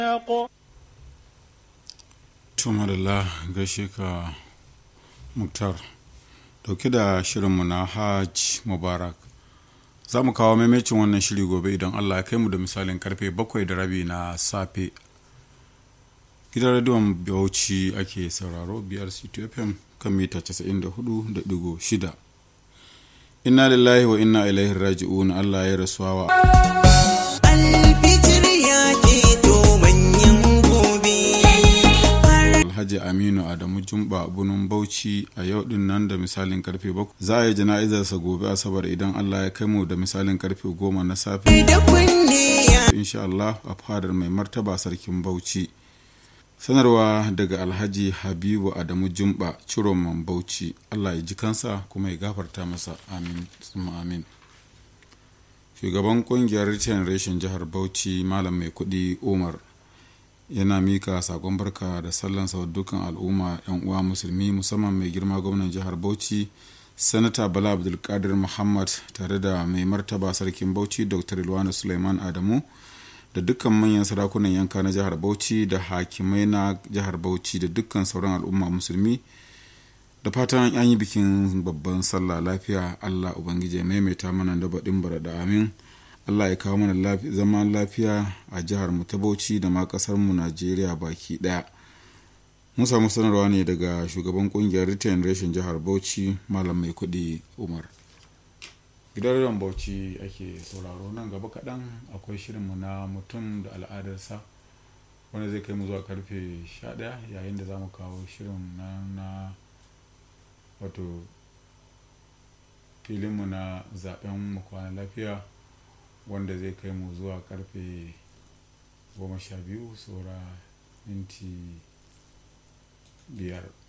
tumarila gaishe ka muktar dauke da shirinmu na hajj mubarak za mu kawo maimacin wannan shiri gobe idan allah ya kai mu da misalin karfe bakwai da rabi na safe gidan rediyon bauchi ake sauraro brc fm kan mita 94.6 inna lillahi wa inna ilaihi raji'un allah ya rasuwa wa alfijir ya keto manyan gobe alhaji aminu adamu jumba bunun bauchi a yau din nan da misalin karfe bakwai za a yi jana'izarsa gobe asabar idan allah ya kai mu da misalin karfe goma na safe da kunne ya insha allah a fadar mai martaba sarkin bauchi sanarwa daga alhaji habibu adamu jumba ciroman bauchi allah ya ji kansa kuma ya gafarta masa amin summa amin shugaban kungiyar return reshen jihar bauchi malam mai kudi umar yana mika sakon barka da sallan sa dukkan al'umma yan uwa musulmi musamman mai girma gwamnan jihar bauchi sanata bala abdulkadir muhammad tare da mai martaba sarkin bauchi dr ilwana suleiman adamu da dukkan manyan sarakunan yanka na jihar bauchi da hakimai na jihar bauchi da dukkan sauran al'umma musulmi da fatan an yi bikin babban sallah lafiya allah ubangiji ya maimaita mana da baɗin bara da amin allah ya kawo mana zaman lafiya a jihar mu ta bauchi da ma ƙasar mu najeriya baki ɗaya mun samu sanarwa ne daga shugaban kungiyar return reshen jihar bauchi malam mai kuɗi umar gidan rediyon bauchi ake sauraro nan gaba kaɗan akwai shirinmu na mutum da al'adarsa wanda zai kai mu zuwa karfe 11 yayin da za mu kawo shirin na, na wato filinmu na zaben mu kwana lafiya wanda zai kai mu zuwa karfe 12 saura minti biyar